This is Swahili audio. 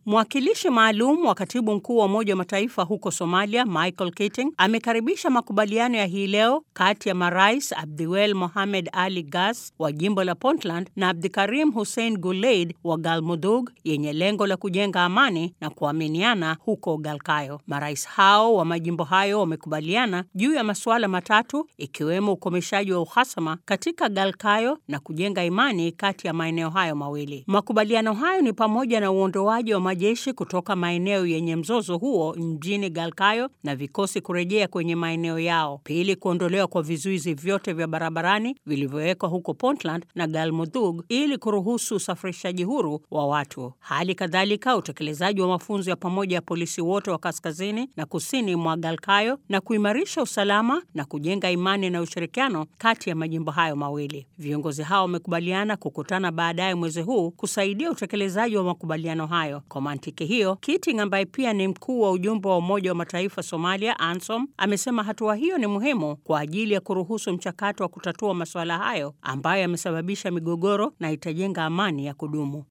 Mwakilishi maalum wa katibu mkuu wa Umoja wa Mataifa huko Somalia, Michael Keating, amekaribisha makubaliano ya hii leo kati ya marais Abdiwel Mohamed Ali Gas wa jimbo la Puntland na Abdikarim Hussein Guleid wa Galmudug yenye lengo la kujenga amani na kuaminiana huko Galkayo. Marais hao wa majimbo hayo wamekubaliana juu ya masuala matatu ikiwemo ukomeshaji wa uhasama katika Galkayo na kujenga imani kati ya maeneo hayo mawili. Makubaliano hayo ni pamoja na uondoaji wa majeshi kutoka maeneo yenye mzozo huo mjini Galkayo na vikosi kurejea kwenye maeneo yao. Pili, kuondolewa kwa vizuizi vyote vya barabarani vilivyowekwa huko Puntland na Galmudug ili kuruhusu usafirishaji huru wa watu. Hali kadhalika, utekelezaji wa mafunzo ya pamoja ya polisi wote wa kaskazini na kusini mwa Galkayo na kuimarisha usalama na kujenga imani na ushirikiano kati ya majimbo hayo mawili. Viongozi hao wamekubaliana kukutana baadaye mwezi huu kusaidia utekelezaji wa makubaliano hayo. Kwa mantiki hiyo, Keating ambaye pia ni mkuu wa ujumbe wa Umoja wa Mataifa Somalia, ANSOM, amesema hatua hiyo ni muhimu kwa ajili ya kuruhusu mchakato wa kutatua masuala hayo ambayo yamesababisha migogoro na itajenga amani ya kudumu.